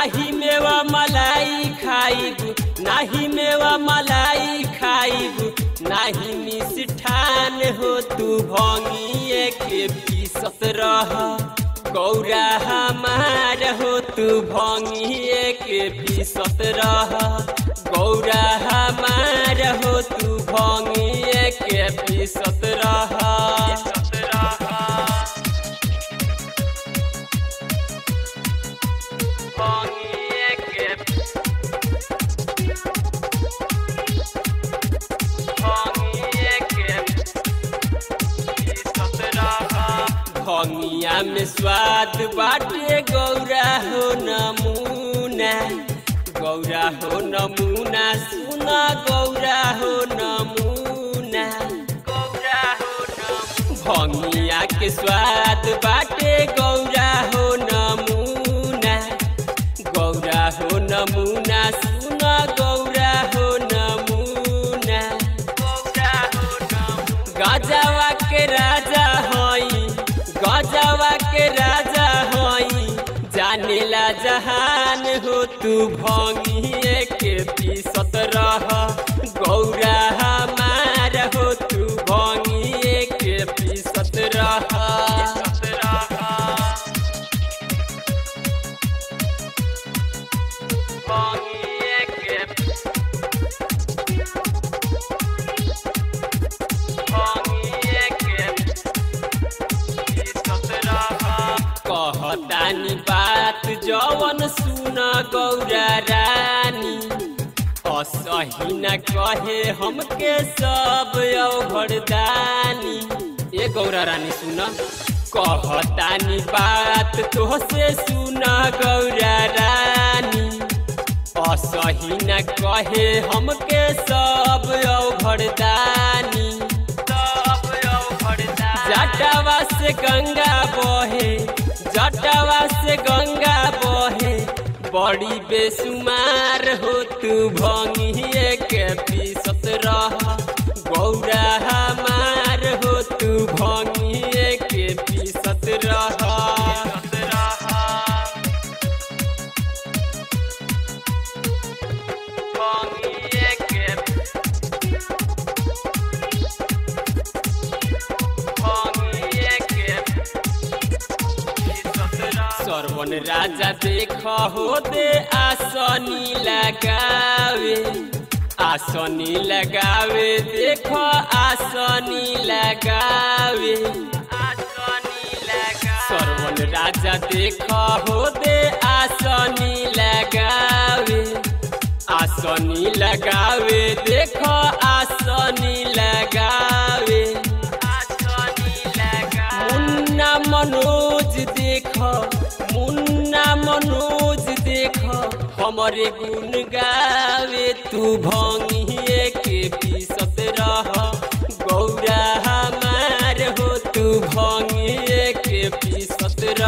नाही मेवा मलाई खाइबू नाही मेवा मलाई खाइबू नाही मिष्ठान हो तू भंगिए के पीसत रह गौरा हमार हो तू भंगिए के पीसत रह गौरा हमार हो तू भंगिए के पीसत रह भंगिए के भंगिए के पीसत रह भंगिया में स्वाद बाटे गौरा हो नमूना गौरा हो नमूना सुना गौरा हो नमूना गौरा हो नमूना भंगिया के स्वाद बाटे गौरा हो नमूना गौरा हो नमूना सुना गौरा हो नमूना गौरा हो नमूना गजवा के राजा हई गजवा के राजा हई जानेला जहान हो तू भंगिए के पीसत रह गौरा हमार हो तू भंगिए के पीसत रह भंगिए के भंगिए के कहतानी बात जवन सुन गौरा रानी असही न कहे हमके सब अवघरदानी ए गौरा रानी सुन कहतानी बात तोहसे सुन गौरा रानी असही न कहे हमके सब अवघरदानी सब अवघरदानी जटवा से गंगा बहे जटवा से गंगा बहे बड़ी बेसुमार हो तू भंगिए के पीसत रह गौरा हमार हो तू भंगिए के पीसत रह भंगिए के भंगिए के सरवन राजा देख हो दे आसनी लगावे आसनी लगावे देख आसनी लगावे सरवन राजा देख हो दे आसनी लगावे आसनी लगावे देख आसनी लगावे मुन्ना मनोज देख मुन्ना मनोज देख हमरे गुण गावे तू भंगिए के पी